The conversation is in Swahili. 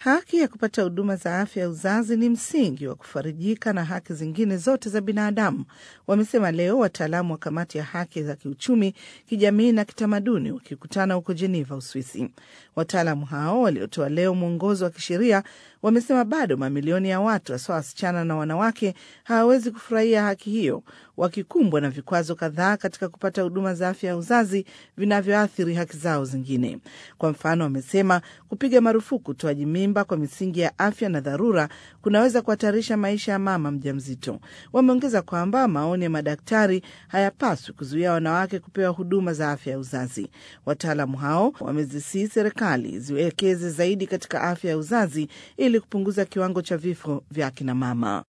Haki ya kupata huduma za afya ya uzazi ni msingi wa kufarijika na haki zingine zote za binadamu, wamesema leo wataalamu wa kamati ya haki za kiuchumi, kijamii na kitamaduni wakikutana huko Jeneva, Uswisi. Wataalamu hao waliotoa leo mwongozo wa kisheria wamesema bado mamilioni ya watu hasa wasichana na wanawake hawawezi kufurahia haki hiyo, wakikumbwa na vikwazo kadhaa katika kupata huduma za afya ya uzazi vinavyoathiri haki zao zingine. Kwa mfano, wamesema kupiga marufuku utoaji mimba kwa misingi ya afya na dharura kunaweza kuhatarisha maisha ya mama mjamzito. Wameongeza kwamba maoni ya madaktari hayapaswi kuzuia wanawake kupewa huduma za afya ya uzazi. Wataalamu hao wamezisii serikali ziwekeze zaidi katika afya ya uzazi ili kupunguza kiwango cha vifo vya akina mama.